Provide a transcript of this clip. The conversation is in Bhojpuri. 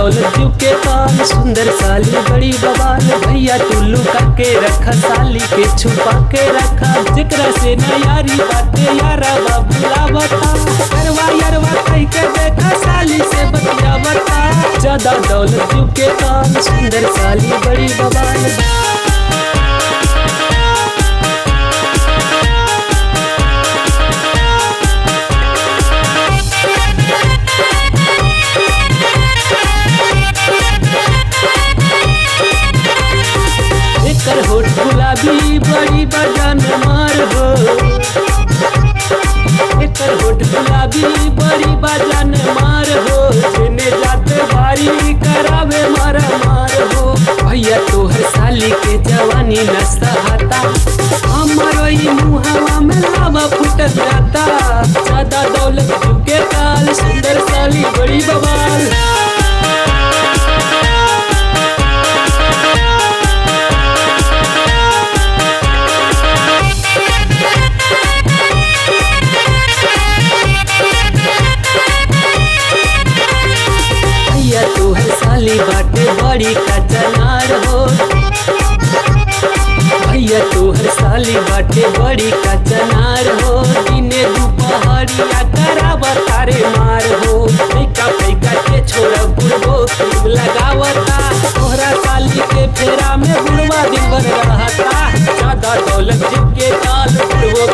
दौलत जीव के पाल सुंदर साली बड़ी बवाल भैया टुल्लू करके रखा साली के छुपा के रखा जेकरा से न यारी बाटे यारा बाबूला बता करवा यरवा कह के देखा साली से बतिया बता ज्यादा दौलत जीव के पाल सुंदर साली बड़ी बवाल एकर होठ गुलाबी बड़ी बजान मार हो एकर होठ गुलाबी बड़ी बजान मार हो जेने जाते भारी करावे मार मार हो भैया तोहर साली के जवानी न सहाता हमारो ई मुहवा में लावा फुटत जाता ज्यादा दौलत के काल सुंदर साली बड़ी बवाल भैया तोहर साली बाटे बड़ी कचनार हो भैया तोहर साली बाटे बड़ी कचनार हो दिने दुपहरिया करावा तारे मार हो पैका पैका के छोड़ा बुढ़बो खूब लगावता तोहरा साली के फेरा में बुढ़वा दिन भर रहता ज्यादा दौलत जिनके काल बुढ़बो